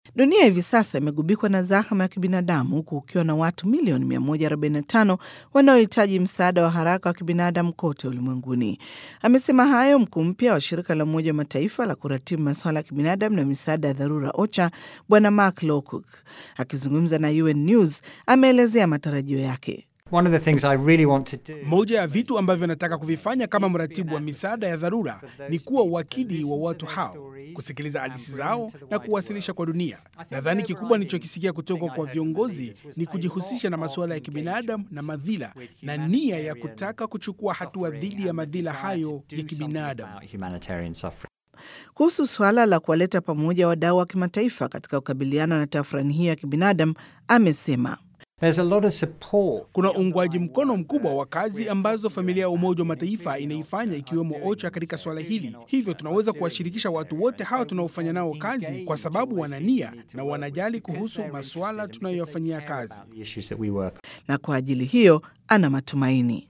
Dunia hivi sasa imegubikwa na zahama ya kibinadamu huku ukiwa na watu milioni 145 wanaohitaji msaada wa haraka wa kibinadamu kote ulimwenguni. Amesema hayo mkuu mpya wa shirika la Umoja wa Mataifa la kuratibu masuala ya kibinadamu na misaada ya dharura OCHA, Bwana Mark Lowcock akizungumza na UN News ameelezea matarajio yake. One of the things I really want to do Moja ya vitu ambavyo nataka kuvifanya kama mratibu wa misaada ya dharura ni kuwa wakili wa watu hao, kusikiliza hadithi zao na kuwasilisha kwa dunia. Nadhani kikubwa nilichokisikia kutoka kwa viongozi ni kujihusisha na masuala ya kibinadamu na madhila na nia ya kutaka kuchukua hatua dhidi ya madhila hayo ya kibinadamu. about humanitarian suffering. Kuhusu suala la kuwaleta pamoja wadau wa kimataifa katika kukabiliana na tafrani hiyo ya kibinadamu, amesema There's a lot of support Kuna uungwaji mkono mkubwa wa kazi ambazo familia ya Umoja wa Mataifa inaifanya ikiwemo OCHA katika swala hili. Hivyo tunaweza kuwashirikisha watu wote hawa tunaofanya nao kazi, kwa sababu wana nia na wanajali kuhusu masuala tunayoyafanyia kazi. the issues that we work na kwa ajili hiyo ana matumaini.